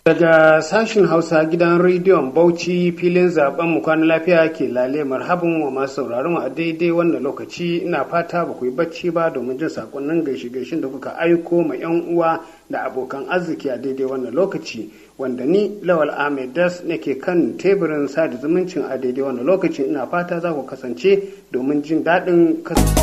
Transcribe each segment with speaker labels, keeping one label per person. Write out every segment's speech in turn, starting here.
Speaker 1: Daga sashin Hausa gidan rediyon Bauchi filin zaben mu kwana lafiya ke lale marhabin wa masu sauraron mu a daidai wannan lokaci ina fata ba ku yi bacci ba domin jin sakonnin gaishe gaishen da kuka aiko ma yan uwa da abokan arziki a daidai wannan lokaci wanda ni Lawal Ahmed Das nake kan teburin sada zumuncin a daidai wannan lokaci ina fata za ku kasance domin jin daɗin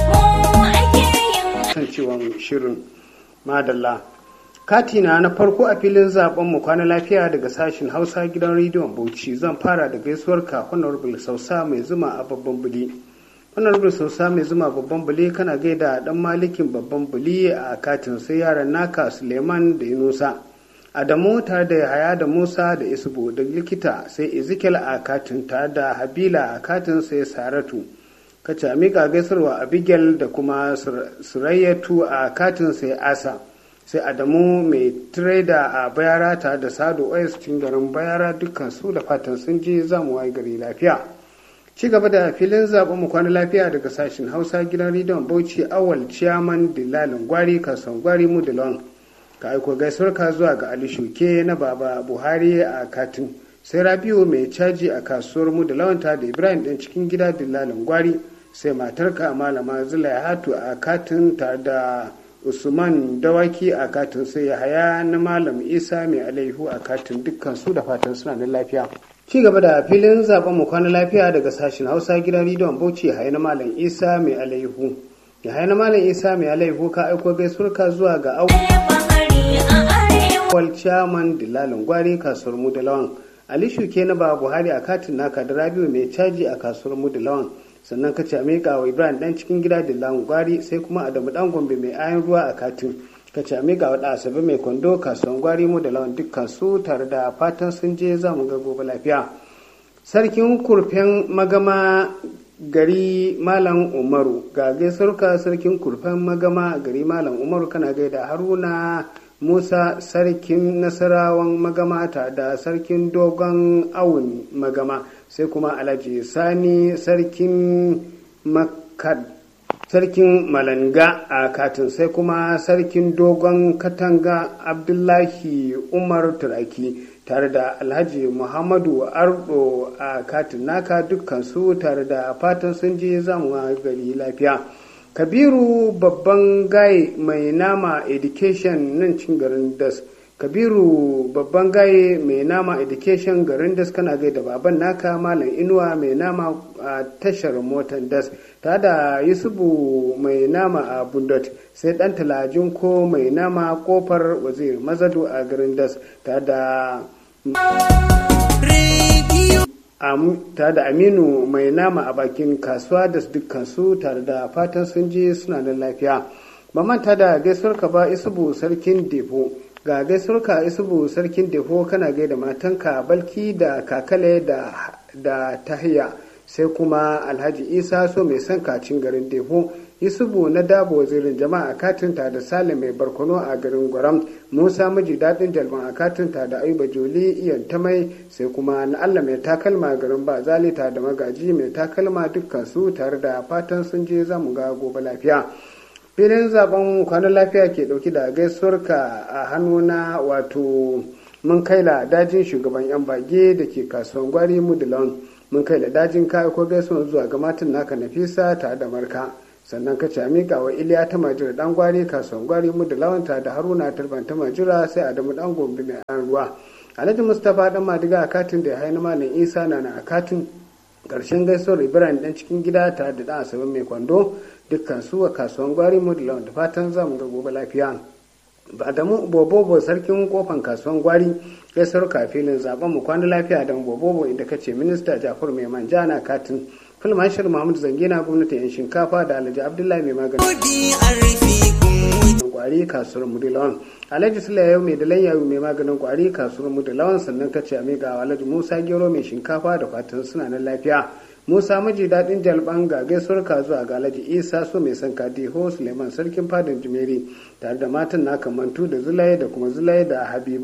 Speaker 1: kasancewan shirin madalla. katina na farko a filin zaben mu kwana lafiya daga sashen hausa gidan rediyon bauchi zan fara da gaisuwar ka honorable sausa mai zuma a babban buli honorable sausa mai zuma babban buli kana gaida dan malikin babban buli a katin sai yaran naka suleiman da yunusa adamu tare da haya da musa da isubu da likita sai ezekiel a katin tare da habila a katin sai saratu kace miƙa gaisarwa abigail da kuma surayyatu a katin sai asa sai adamu mai tireda a bayara tare da sado ois cikin garin bayara dukkan su da fatan sun je zamu wayi gari lafiya ci gaba da filin zaɓen mu kwana lafiya daga sashen hausa gidan rediyon bauchi awal ciyaman dilalin gwari kasuwan gwari mu dilon ka aiko gaisuwar ka zuwa ga ali shuke na baba buhari a katin sai rabiu mai caji a kasuwar mu da lawanta da ibrahim ɗin cikin gida dilalin gwari sai matarka malama zulaihat a katin tare da usman dawaki a katin sai haya na malam isa mai alaihu a katin dukkan su da fatan suna da lafiya ci gaba da filin zaben mu kwana lafiya daga sashen hausa gidan rediyon bauchi haya na malam isa mai alaihu ya haya na malam isa mai alaihu ka aiko gaisuwarka zuwa ga awal chairman dilalin gwari kasuwar mu da lawan ali shuke na ba buhari a katin naka da rabiu mai caji a kasuwar mu da lawan sannan ka ce miƙa wa ibrahim dan cikin gida da lawan gwari sai kuma adamu dan gombe mai ayan ruwa a katin ka ce miƙa wa asabe mai kwando kasuwan gwari mu da lawan dukkan su tare da fatan sun je za mu ga gobe lafiya sarkin kurfen magama gari malam umaru ga gaisuwarka sarkin kurfen magama gari malam umaru kana gaida haruna musa sarkin nasarawan magama ta da sarkin dogon awun magama sai kuma alhaji sani sarkin makad sarkin malanga a katin sai kuma sarkin dogon katanga abdullahi umar turaki tare da alhaji muhammadu ardo a katin naka dukkansu tare da fatan sun je zamuwa gari lafiya kabiru babban gaye mai nama education nan cin garin das kabiru babban gaye mai nama education garin das kana gaida baban naka malam inuwa mai nama a tashar motar das ta da yusufu mai nama a bundot sai dan talajin ko mai nama kofar wazir mazadu a garin das ta da tare da aminu mai nama a bakin kasuwa da dukkansu tare da fatan sun je suna nan lafiya ba manta da gaisuwar ka ba isubu sarkin defo ga gaisuwar ka isubu sarkin defo kana gaida matanka balki da kakale da da tahiya sai kuma alhaji isa so mai son kacin garin defo yusufu na dabo wazirin jama'a katinta da salim mai barkono a garin gwaram musa miji daɗin jalban a katinta da ayuba joli iyan tamai sai kuma na allah mai takalma garin ba zalita da magaji mai takalma dukkan su tare da fatan sun je zamu ga gobe lafiya filin zaben kwanan lafiya ke ɗauki da gaisuwarka a hannuna wato mun kaila dajin shugaban yan bage da ke kasuwan gwari mudulon mun kaila dajin kayan ko gaisuwar zuwa ga matan naka nafisa tare da marka sannan ka ce miƙa wa iliya ta majira dan gwari kasuwan gwari mu da lawanta da haruna talban ta majira sai adamu dan gombe mai an ruwa alhaji mustapha dan madiga a katin da ya haini malam isa na na a katin karshen gaisuwar ibrahim dan cikin gida tare da dan asabe mai kwando dukkan su a kasuwan gwari mu da lawanta fatan za mu ga gobe lafiya adamu bobobo sarkin kofan kasuwan gwari gaisuwar kafilin zaben mu kwana lafiya da bobobo inda kace minista jafar mai manja na katin filma shirin Muhammadu Zangina gwamnatin yan shinkafa da Alhaji Abdullahi mai maganin kwari kasuwar Mudilawan. Alhaji Sulayayu mai da lanyayu mai maganin kwari kasuwar Mudilawan sannan ka ce amiga Alhaji Musa Gero mai shinkafa da fatan suna nan lafiya. Musa miji daɗin jalban ga gaisuwar zuwa ga Alhaji Isa so mai san Kadiho Suleiman sarkin fadin Jimeri tare da matan na kamantu da Zulaye da kuma Zulaye da Habiba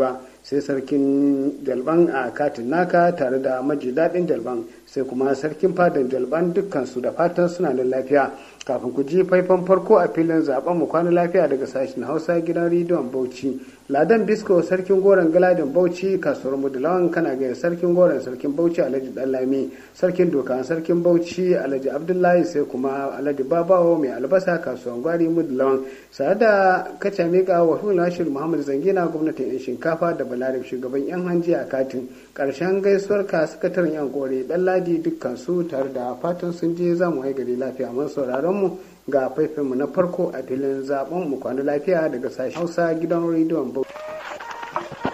Speaker 1: sai sarkin dalban a katin naka tare da maji daɗin dalban sai kuma sarkin fadan dalban dukkansu da fatan suna da lafiya kafin ku ji faifan farko a filin zaben mu kwana lafiya daga sashen hausa gidan rediyon bauchi ladan bisko sarkin goron galadin bauchi kasuwar mudulawan kana gaya sarkin goron sarkin bauchi alhaji dallami sarkin doka sarkin bauchi alhaji abdullahi sai kuma alhaji babawo mai albasa kasuwar gwari mudulawan sa da kaca mika wa nashir muhammad zangina gwamnatin yan shinkafa da balarib shugaban yan hanji a katin karshen gaisuwar ka sakataren yan kore dan ladi dukkan su tare da fatan sun je za mu gari lafiya mun sauraron mu ga faifinmu na farko a filin zaben mu kwana lafiya daga sashen hausa gidan rediyon bauchi